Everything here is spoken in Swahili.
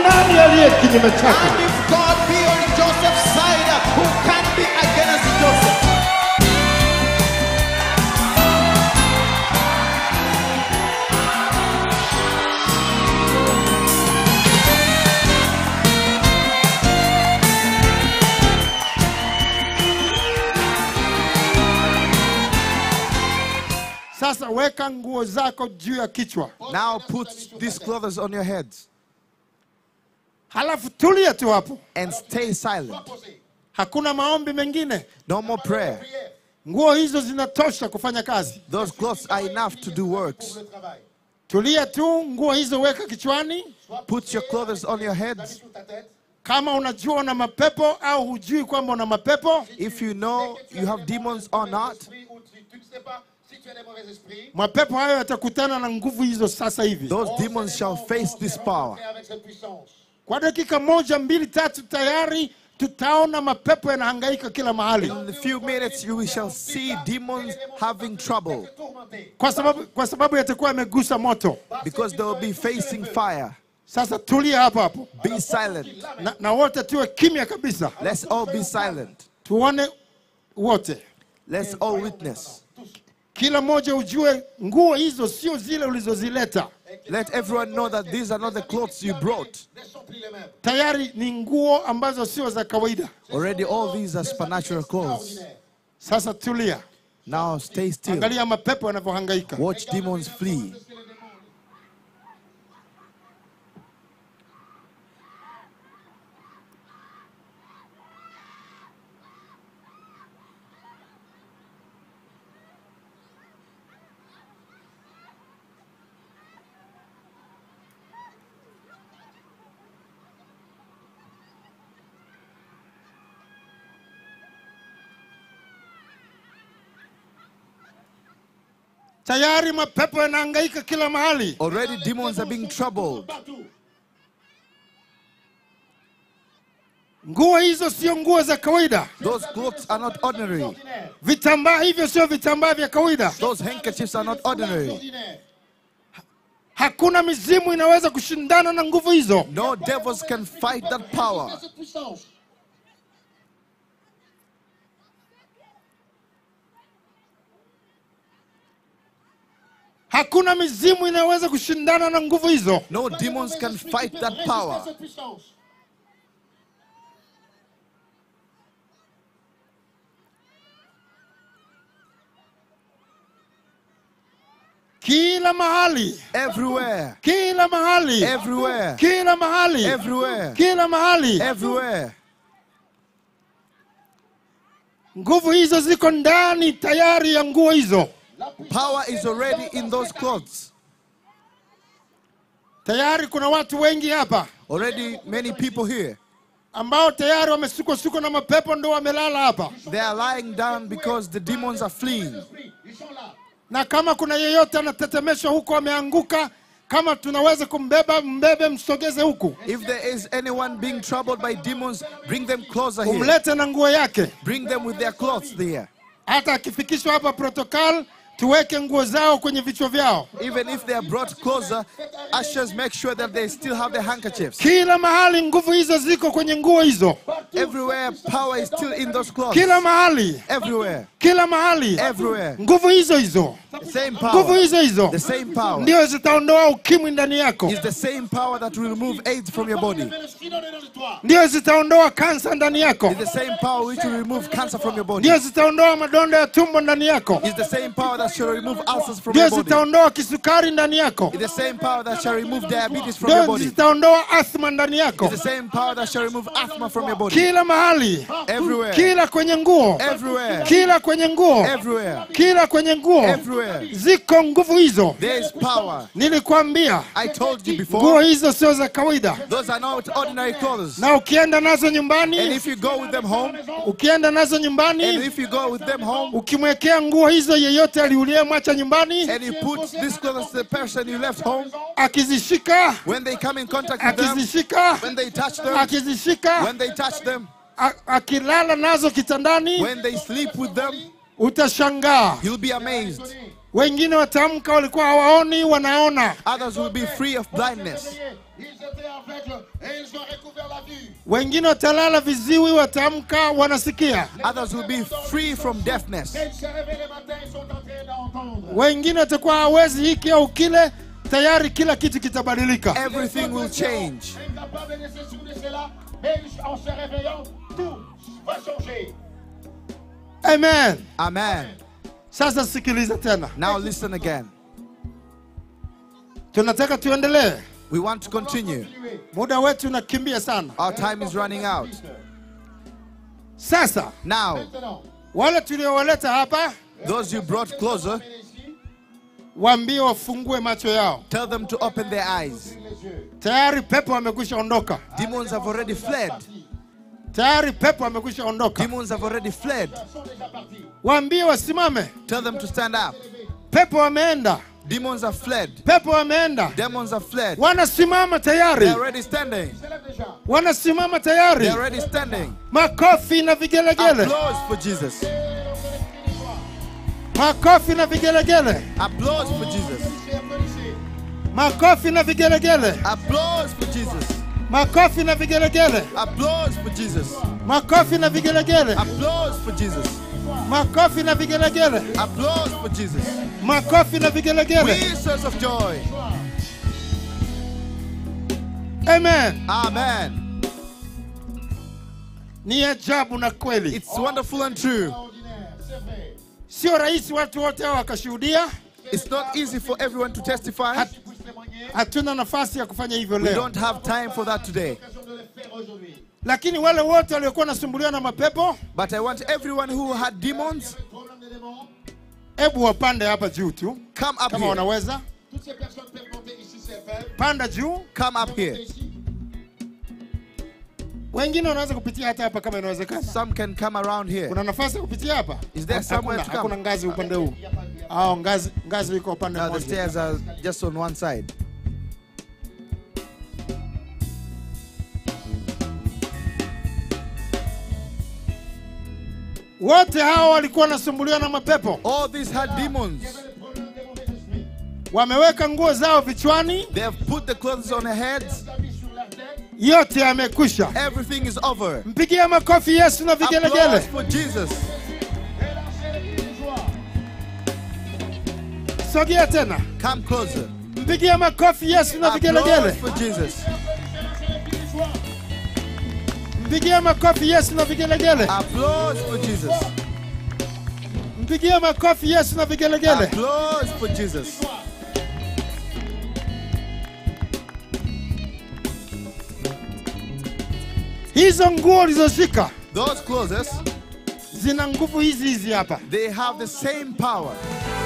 nani aliye kinyume chake? And if God be on Joseph's side, who can be against Joseph? Sasa weka nguo zako juu ya kichwa, Now put these clothes on your heads halafu tulia tu hapo, and stay silent. hakuna maombi mengine. No more prayer. Nguo hizo zinatosha kufanya kazi. Those clothes are enough to do works. Tulia tu, nguo hizo weka kichwani. Put your clothes on your heads. Kama unajua una mapepo au hujui kwamba una mapepo, If you know you have demons or not, mapepo hayo yatakutana na nguvu hizo sasa hivi. those demons shall face this power. Kwa dakika moja, mbili, tatu, tayari tutaona mapepo yanahangaika kila mahali, In a few minutes, you shall see demons having trouble kwa sababu, kwa sababu yatakuwa yamegusa moto. because they will be facing fire. Sasa tulia hapo hapo Be silent. na, na wote tuwe kimya kabisa, Let's all be silent. tuone wote, Let's all witness. kila mmoja ujue nguo hizo sio zile ulizozileta, Let everyone know that these are not the clothes you brought. tayari ni nguo ambazo sio za kawaida. Already, all these are supernatural clothes. Sasa tulia, Now, stay still. angalia mapepo yanavyohangaika. Watch demons flee. Tayari mapepo yanahangaika kila mahali. Already, demons are being troubled. Nguo hizo sio nguo za kawaida, Those clothes are not ordinary. vitambaa hivyo sio vitambaa vya kawaida. Those handkerchiefs are not ordinary. Hakuna mizimu inaweza kushindana na nguvu hizo. No devils can fight that power. Hakuna mizimu inayoweza kushindana na nguvu hizo. No demons can fight that power. Kila mahali, Everywhere. kila mahali, Everywhere. kila mahali, Everywhere. kila mahali. Everywhere. Nguvu hizo ziko ndani tayari ya nguo hizo. Power is already in those clothes. Tayari kuna watu wengi hapa Already, many people here. ambao tayari wamesukosuko na mapepo, ndo wamelala hapa. They are lying down because the demons are fleeing. Na kama kuna yeyote anatetemeshwa huko, ameanguka, kama tunaweza kumbeba, mbebe, msogeze huku, If there is anyone being troubled by demons, bring them closer here. umlete na nguo yake. Bring them with their clothes there. Hata akifikishwa hapa protokol, tuweke nguo zao kwenye vichwa vyao. Even if they are brought closer, ushers make sure that they still have their handkerchiefs. Kila mahali nguvu hizo ziko kwenye nguo hizo, Everywhere, power is still in those clothes. kila mahali, Everywhere, kila mahali, everywhere. nguvu hizo hizo, The same nguvu power. hizo hizo The same power ndio zitaondoa ukimwi ndani yako, is the same power that will remove AIDS from your body. ndio zitaondoa kansa ndani yako, It's the same power which will remove cancer from your body. ndio zitaondoa madonda ya tumbo ndani yako, It's the same power that shall remove ulcers from ndio your body. zitaondoa kisukari ndani yako, It's the same power that shall remove diabetes from your ndio body. zitaondoa asthma ndani yako, It's the same power that shall remove asthma from your body. kila mahali, Everywhere. kila kwenye nguo, Everywhere. kila kwenye nguo, Everywhere. kila kwenye nguo, Everywhere. ziko nguvu hizo. There is power. Nilikwambia I told you nguo before, hizo sio za kawaida, those are not ordinary clothes. na ukienda nazo And nyumbani, if you go with them home, ukienda nazo and nyumbani, if you go with them home, ukimwekea nguo hizo yeyote aliuliyemwacha nyumbani, and you put these clothes to the person you left home, akizishika when they come in contact with them, akizishika when they touch them, akizishika when they touch them, a- akilala nazo kitandani, when they sleep with them, utashangaa you'll be amazed. wengine wataamka walikuwa hawaoni wanaona Others will be free of blindness. Ils étaient aveugles et ils ont recouvert la vue. wengine watalala viziwi wataamka wanasikia Others will be free from deafness. Et ils se réveillent le matin, ils sont en train d'entendre. wengine watakuwa hawezi hiki au kile tayari kila kitu kitabadilika Everything will change. Incapables de se souvenir de cela, mais ils- en se réveillant, tout va changer. amen Amen. sasa sikiliza tena Now listen again. tunataka tuendelee We want to continue. muda wetu unakimbia sana Our time is running out. sasa Now, Maintenant, wale tuliowaleta hapa those you brought closer, ici, waambie wafungue macho yao tell them to open their eyes. les yeux. tayari pepo amekwisha ondoka Demons have already fled. tayari pepo amekwisha ondoka Demons have already fled. Ils sont déjà partis. waambie wasimame Tell them to stand up. pepo wameenda Demons have fled. pepo wameenda Demons have fled. wanasimama tayari They're already standing. Ils se lèvent déjà. wanasimama tayari They're already standing. makofi na vigelegele Applause for Jesus. makofi na vigelegele Applause for Jesus. C'est applaudissez. makofi na vigelegele Applause for Jesus. makofi na vigelegele Applause for Jesus. makofi na vigelegele Applause for Jesus. makofi na vigelegele Applause for Jesus. makofi na vigelegele We sons of joy. amen Amen. ni ajabu na kweli It's wonderful and true. Ordinaire, c'est vrai. sio rahisi watu wote hao wakashuhudia It's not easy for everyone to testify. Hat- Vous témoignez. hatuna nafasi ya kufanya hivyo We leo don't have time for that today. L'occasion de le faire aujourd'hui. lakini wale wote waliokuwa wanasumbuliwa na mapepo But I want everyone who had demons, Problème des démons. hebu wapande hapa juu tu come up kama here. wanaweza Toutes ces personnes peuvent monter ici, c'est fait. panda juu Come up here. Ici. wengine wanaweza kupitia hata hapa kama inawezekana Some can come around here. kuna nafasi ya kupitia hapa Is there somewhere hakuna, to come? hakuna ngazi upande huu au ngazi ngazi iko upande Now the mmoja stairs are just on one side. wote hao walikuwa wanasumbuliwa na mapepo All these had demons. Le problème des mauvais esprits. wameweka nguo zao vichwani They have put the clothes on their heads. Habits sur leur tête. yote yamekwisha Everything is over. mpigie makofi yesu na Applause vigelegele for Jesus. Et lancez les cris de joie. sogea tena Come closer. mpigie makofi yesu na Applause vigelegele for Jesus. Lancez les cris de joie. mpigie makofi yesu na vigelegele Applause for Jesus. mpigie makofi yesu na vigelegele Applause for Jesus. hizo nguo ulizoshika Those clothes, zina nguvu hizi hizi hapa they have the same power.